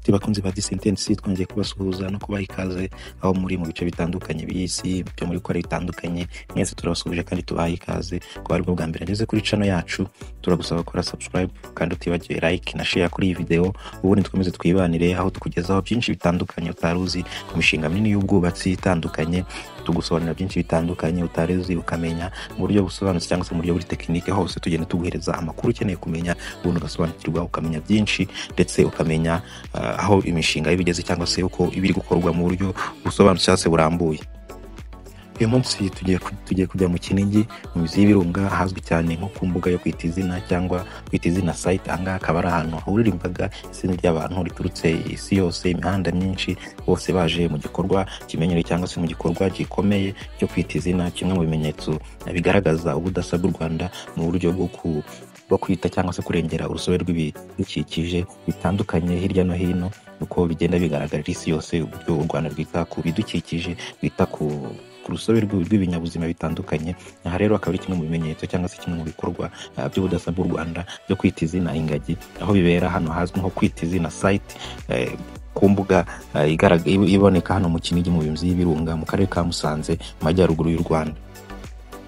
tubakunzi ba disentensi twongeye kubasuhuza no kubaha ikaze aho muri mu bice bitandukanye by'isi byo muri kore bitandukanye mwese turabasuhuje kandi tubaha ikaze ko ari bwo bwa mbere ageze kuri cano yacu turagusaba gukora subscribe kandi utibagiwe like na share kuri iyi video ubundi twemeze twibanire aho tukugezaho byinshi bitandukanye utari uzi ku mishinga minini y'ubwubatsi itandukanye tugusobanurira byinshi bitandukanye utari uzi ukamenya mu buryo busobanutse cyangwa se mu buryo buri tekinike hose tugenda tuguhereza amakuru ukeneye kumenya ubundi ugasobanukirwa ukamenya byinshi ndetse ukamenya ah, aho imishinga y'ibigeze cyangwa se uko ibiri gukorwa mu buryo busobanutse cyangwa se burambuye uyu munsi tugiye ku- tugiye kujya mu kinigi mu mizi y'ibirunga ahazwi cyane nko ku mbuga yo kwita izina cyangwa kwita izina site ahangaha akaba ari ahantu hahurira imbaga itsinda ry'abantu riturutse isi yose imihanda myinshi bose baje mu gikorwa kimenyerewe cyangwa se mu gikorwa gikomeye cyo kwita izina kimwe mu bimenyetso bigaragaza ubudasa bw'u rwanda mu buryo bwo ku bwo kwita cyangwa se kurengera urusobe rw'ibidukikije bitandukanye hirya no hino uko bigenda bigaragarira isi yose uburyo u rwanda rwita ku bidukikije rwita ku ku rusobe rw'u- rw'ibinyabuzima bitandukanye aha rero akaba ari kimwe mu bimenyetso cyangwa se kimwe mu bikorwa ah, by'ubudasa bw'u rwanda byo kwita izina ingagi aho bibera hano hazwi nko kwita izina site eh, ku mbuga ah, igaraga- ib- iboneka hano mu kinigi mu bimzi y'ibirunga mu karere ka musanze mu majyaruguru y'u rwanda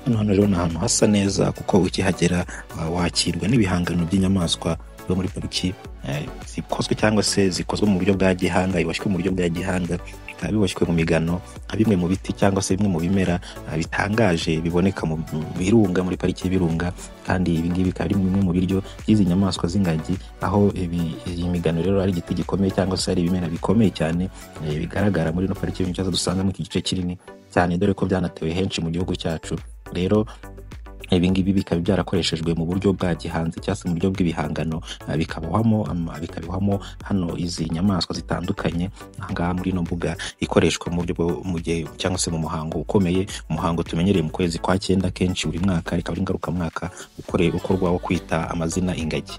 hano hano rero ni ahantu hasa neza kuko ukihagera ah, wakirwa n'ibihangano by'inyamaswa zo muri pariki eh, zikozwe cyangwa se zikozwe mu buryo bwa gihanga biboshywe mu buryo bwa gihanga bikaba biboshywe mu migano nka bimwe mu biti cyangwa se bimwe mu bimera ah, bitangaje biboneka mu mu birunga muri pariki y'ibirunga kandi ibi ngibi bikaba ari bimwe mu biryo by'izi nyamaswa z'ingagi aho ibi- iyi migano rero ari igiti gikomeye cyangwa se ari ibimera bikomeye cyane eh, bigaragara muri ino pariki y'ibirunga dusangamo iki gice kinini cyane dore ko byanatewe henshi mu gihugu cyacu rero ibi ngibi bikaba byarakoreshejwe mu buryo bwa gihanzi cyangwa se mu buryo bw'ibihangano ah, bikabohwamo ama- bikabohwamo hano izi nyamaswa zitandukanye ahangaha muri ino mbuga ikoreshwa mu buryo bwo- mu gihe cyangwa se mu muhango ukomeye umuhango tumenyereye mu kwezi kwa cyenda kenshi buri mwaka ikaba ari ngarukamwaka ukore- ukorwa wo kwita amazina ingagi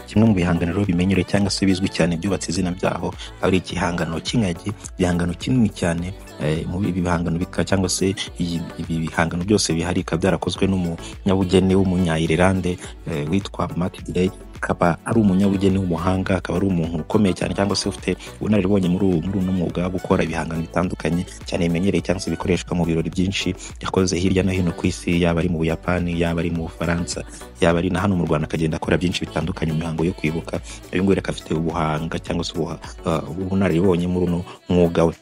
kimwe mu bihangano rero bimenyerewe cyangwa se bizwi cyane byubatse izina byaho ari igihangano cy'ingagi igihangano kinini cyane eh, mu ibi bihangano bika cyangwa se iyi- ibi bihangano byose bihari bikaba byarakozwe n'umunyabugeni w'umunya-Ireland eh, witwa Matt Gray akaba ari umunyabugeni w'umuhanga akaba ari umuntu ukomeye cyane cyangwa se ufite ubunararibonye muri ubu- muri uno mwuga wo gukora ibihangano bitandukanye cyane bimenyereye cyangwa se bikoreshwa mu birori byinshi yakoze hirya no hino ku isi yaba ari mu buyapani yaba ari mu bufaransa yaba ari na hano mu rwanda akagenda akora byinshi bitandukanye mu mihango yo kwibuka uyu nguyu rero akaba afite ubuhanga cyangwa se ubuha- ah, ubunararibonye muri uno mwuga we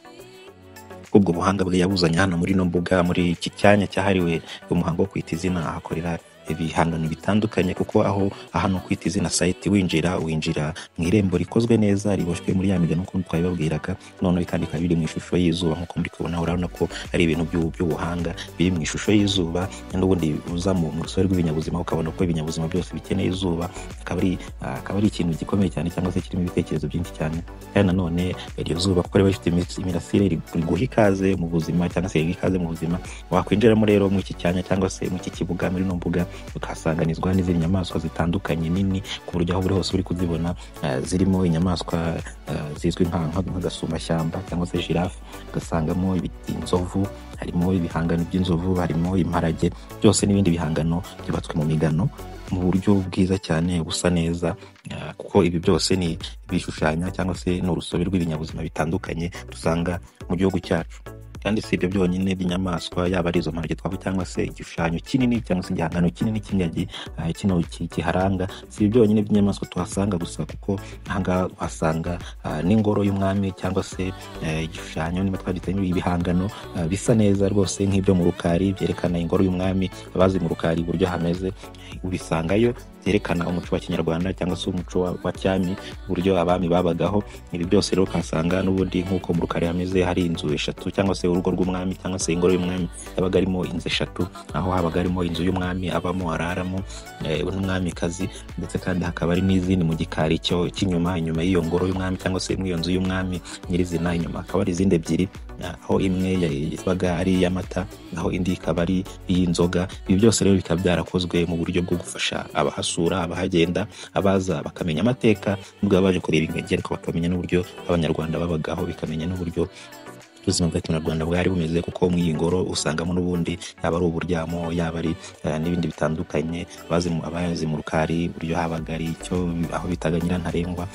ubwo buhanga bwe yabuzanye hano muri ino mbuga muri iki cyanya cyahariwe umuhango wo kwita izina ahakorera ibihangano bitandukanye kuko aho hano kwita izina site winjira winjira mu irembo rikozwe neza riboshywe muri ya migano nk'uko twabibabwiraga noneho kandi bikaba biri mu ishusho y'izuba nk'uko muri kubona urabona ko ari ibintu by'u- by'ubuhanga biri mu ishusho y'izuba n'ubundi uza mu mu rusobe rw'ibinyabuzima ukabona ko ibinyabuzima byose bikeneye izuba akaba ari ah, akaba ari ikintu gikomeye cyane cyangwa se kirimo ibitekerezo byinshi cyane kandi nanone iryo zuba kuko riba rifite imitsi- imirasire rigu- riguha ikaze mu buzima cyangwa se riguha ikaze mu buzima wakwinjiramo rero muri iki cyanya cyangwa se muri iki kibuga muri ino mbuga ukahasanganizwa n'izindi nyamaswa zitandukanye nini ku buryo aho uri hose uri kuzibona ah, zirimo inyamaswa ah, zizwi nka- nka- nk'agasumbashyamba cyangwa se jirafe ugasangamo ibiti- inzovu harimo ibihangano by'inzovu harimo imparage byose n'ibindi bihangano byubatswe mu migano mu buryo bwiza cyane busa neza ah, kuko ibi byose ni ibishushanyo cyangwa se ni urusobe rw'ibinyabuzima bitandukanye dusanga mu gihugu cyacu kandi si ibyo byonyine by'inyamaswa yaba ari izo mparage twavuga cyangwa se igishushanyo kinini cyangwa se igihangano kinini cy'ingagi ah, kino ki- kiharanga si ibi byonyine by'inyamaswa tuhasanga gusa kuko ahangaha uhasanga ah, n'ingoro y'umwami cyangwa se eh, igishushanyo niba twagitanye ibihangano ah, bisa neza rwose nk'ibyo mu rukari byerekana ingoro y'umwami abazi mu rukari uburyo hameze ubisangayo byerekana umuco wa kinyarwanda cyangwa se umuco wa, wa cyami uburyo abami babagaho ibi byose rero ukahasanga n'ubundi nk'uko mu rukari hameze hari inzu eshatu cyangwa se urugo rw'umwami cyangwa se ingoro y'umwami yabaga arimo inzu eshatu aho habaga harimo inzu y'umwami abamo araramo eh, n'umwamikazi ndetse kandi hakaba hari n'izindi mu gikari cyo cy'inyuma inyuma y'iyo ngoro y'umwami cyangwa se muri iyo nzu y'umwami nyirizina inyuma hakaba hari izindi ebyiri eh, aho imwe ya- yabaga ari iy'amata naho indi ikaba ari iy'inzoga ibi byose rero bikaba byarakozwe mu buryo bwo gufasha abahasura abahagenda abaza bakamenya amateka nubwo baba baje kureba ingagi ariko bakamenya n'uburyo abanyarwanda babagaho bikamenya n'uburyo ubuzima bwa kinyarwanda bwari bumeze kuko mu iyi ngoro usangamo n'ubundi yaba ari uburyamo yaba ari eh, n'ibindi bitandukanye abazimu- abazimurukari uburyo habaga ari icyo aho bitaga nyirantarengwa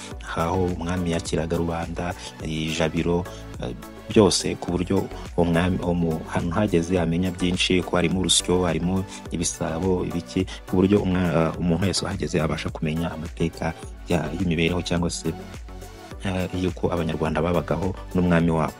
aho umwami yakiraga rubanda eh, jabiro eh, byose ku buryo uwo mwami uwo mu- ahantu hageze amenya byinshi ko harimo urusyo harimo ibisabo ibiki ku buryo umwa- eh, umuntu wese uhageze abasha kumenya amateka ya- y'imibereho cyangwa se eh, y'uko abanyarwanda babagaho n'umwami wabo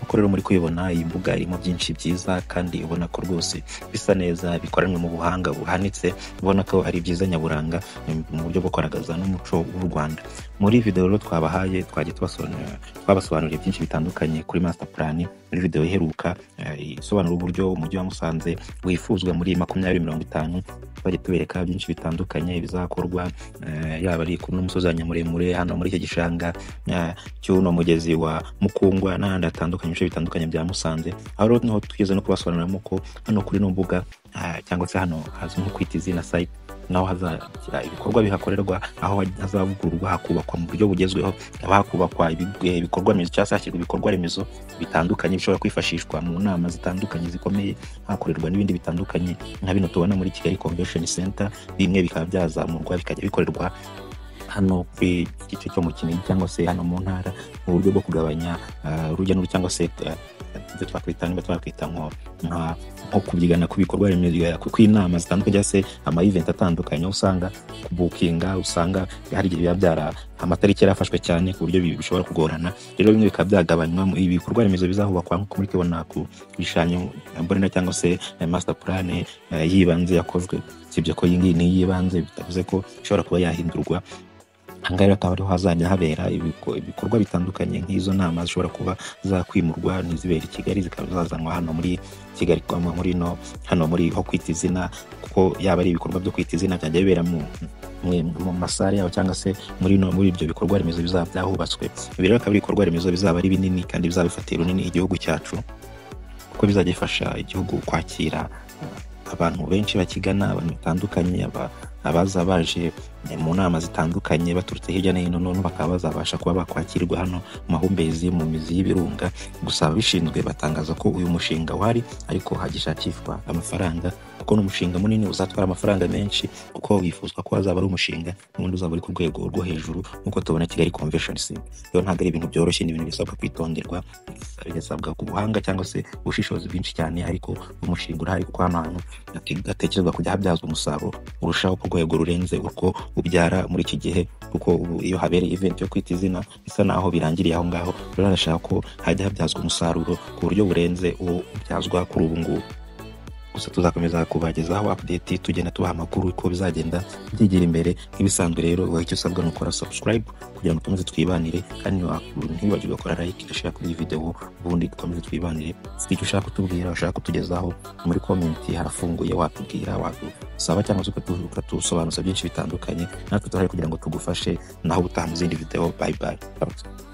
uko rero muri kuyibona iyi mbuga irimo byinshi byiza kandi ubona ko rwose bisa neza bikoranwe mu buhanga buhanitse ubona ko ari byiza nyaburanga mm, mu buryo bwo kugaragaza n'umuco w'u rwanda muri videwo rero twabahaye twagiye tubasobanurira twabasobanuriye byinshi bitandukanye kuri master plan muri videwo iheruka eh, isobanura uburyo umujyi wa musanze wifuzwa muri makumyabiri mirongo itanu twagiye tubereka byinshi bitandukanye bizakorwa eh, yaba ari ku- n'umusozi wa nyamuremure hano muri iki gishanga eh, cy'uno mugezi wa mukungwa n'ahandi hatandukanye ibice bitandukanye bya musanze aho rero niho twigeze no kubasobanuriramo ko hano kuri no mbuga ah, cyangwa se hano hazwi nko kwita izina site naho hazagira ibikorwa bihakorerwa aho hazavugururwa hakubakwa mu buryo bugezweho haba hakubakwa ibigo- eh, ibikorwa remezo cyangwa se hashyirwa ibikorwa remezo bitandukanye bishobora kwifashishwa mu nama zitandukanye zikomeye hakorerwa n'ibindi bitandukanye nka bino tubona muri kigali convention center bimwe bikaba byazamurwa bikajya bikorerwa hano kuri iki gice cyo mu kinigi cyangwa se hano mu ntara mu buryo bwo kugabanya ah, urujya n'uruza cyangwa se ah, ibyo twakwita niba twakwita nko nka- nko kubyigana ku bikorwa remezo ya- ku- kw'inama zitandukanye cyangwa se ama event atandukanye aho usanga kubukinga usanga hari igihe biba byara amatariki yarafashwe cyane ku buryo bi- bishobora kugorana rero bimwe bikaba byagabanywamo ibi bikorwa remezo bizahubakwa nko muri kibona ku bishushanyo mbonera cyangwa se eh, master plan eh, y'ibanze yakozwe usibye ko iyi ngiyi ni iy'ibanze bitavuze ko ishobora kuba yahindurwa ahangaha rero akaba ariho hazajya habera ibiko- ibikorwa bitandukanye nk'izo nama zishobora kuba zakwimurwa n'izibera i kigali zikaba zazanwa hano muri kigali kwa- muri no hano muri ho kwita izina kuko yaba ari ibikorwa byo kwita izina byajya bibera mu mu- mu masare yabo cyangwa se muri no muri ibyo bikorwa remezo bizaba byahubatswe ibi rero akaba ari ibikorwa remezo bizaba ari binini kandi bizaba bifatiye runini igihugu cyacu kuko bizajya bifasha igihugu kwakira uh, abantu benshi bakigana abantu batandukanye aba- abaza baje eh, mu nama zitandukanye baturutse hirya no hino noneho bakaba bazabasha kuba bakwakirwa hano mu mahumbezi mu mizi y'ibirunga gusa ababishinzwe batangaza ko uyu mushinga uhari ariko hagishakishwa amafaranga kuko ni umushinga munini uzatwara amafaranga menshi kuko wifuzwa ko hazaba ari umushinga n'ubundi uzaba uri ku rwego rwo hejuru nk'uko tubona kigali convention center rero ntabwo ari ibintu byoroshye ni ibintu bisabwa kwitonderwa bigasabwa ku buhanga cyangwa se ubushishozi bwinshi cyane ariko umushinga urahari kuko hano hantu hate- hatekerezwa kujya habyazwa umusaruro urushaho ku rwego rurenze uko ubyara muri iki gihe kuko ubu iyo habereye event yo kwita izina bisa naho birangiriye aho ngaho rero arashaka ko hajya habyazwa umusaruro ku buryo burenze uwo ubyazwa kuri ubu ngubu gusa tuzakomeza kubagezaho update tugenda tubaha amakuru uko bizagenda byigira imbere nk'ibisanzwe rero wowe icyo usabwa ni ukora subscribe kugira ngo dukomeze twibanire kandi ntiwa- ntiwibagirwe gukora like udashaka kuri iyi video ubundi dukomeze twibanire si icyo ushaka kutubwira ushaka kutugezaho muri comment harafunguye watubwira wadusaba cyangwa se ukatu- ukatusobanuza byinshi bitandukanye natwe turahari kugira ngo tugufashe naho ubutaha mu zindi video bye bye